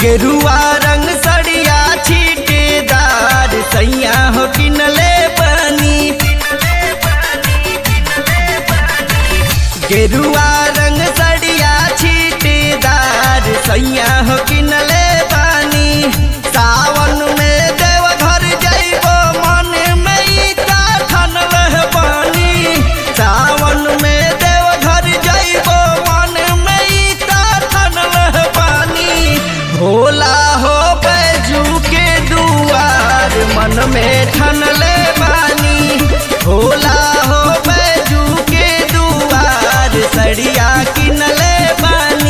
गेरुआ रंग सड़िया छीटेदार सैया हो किनले बनी गेरुआ रंग सड़िया छीटेदार सैया हो किनले बानी सावन में देवघर जइबो मन में ईटा ठनल बानी सावन में देवघर जइबो मन में ईटा ठनल बानी भोला हो बैजू के दुआर मन में ठनले बानी भोला हो बैजू के दुआर सड़िया किनले बानी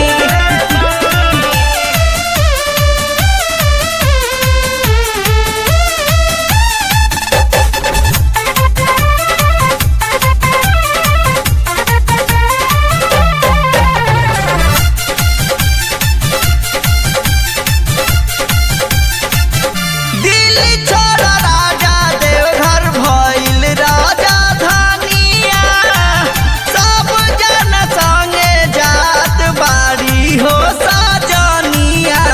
दिल छोड़ा राजा देवघर भइल राजा धनिया सब जन संगे जात बाड़ी हो साजनिया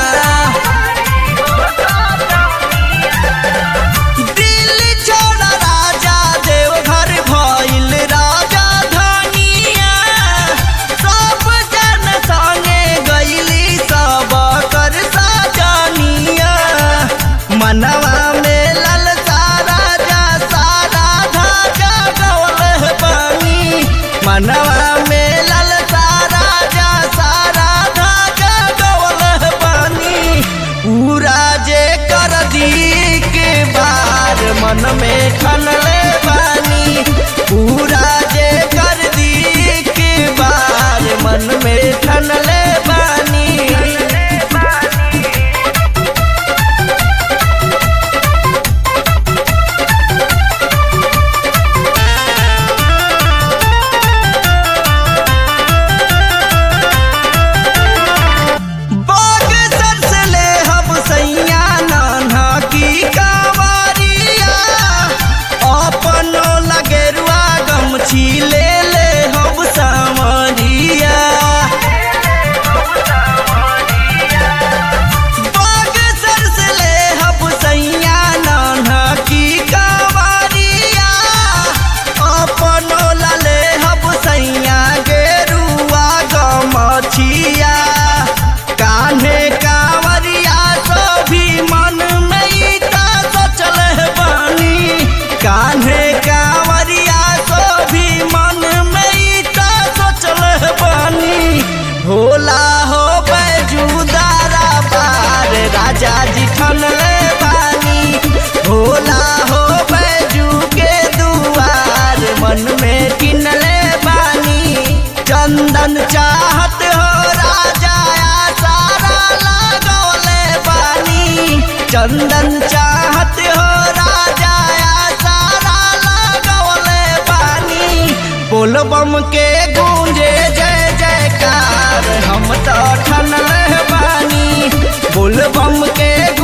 दिल छोड़ा राजा देवघर भइल राजा धनिया सब जन संगे गइली सब कर साजनिया मनवा में ललचा राजा सारा धाजा गवल बानी मनवा में ललचा राजा सारा धाजा गवल बानी पूरा जे कर दी के बार मन में ठनले बानी पूरा जे कर दी के बार मन में ठनले बानी बाग सर से ले हम सैया नाना की कावरिया अपनो लगेरुआ गमछी ले ले हम सामरिया बाग सर से ले हम सैया नाना की कावरिया अपनो लले हम सैया गेरुआ गमछिया कान्हे कांवरिया सो भी मन में ईटा सोचल बानी कान्हे कांवरिया सो भी मन में ईटा सोचल बानी भोला हो बैजूदारा बार राजा जी ठनले बानी भोला हो बैजू के दुआर मन में किनले बानी चंदन चाहत हो राजा सारा लगौले बानी चंदन चाहत हो राजा सारा लगौले बानी बोलबम के गूंजे जय जयकार हम तो ठनले बानी बोलबम के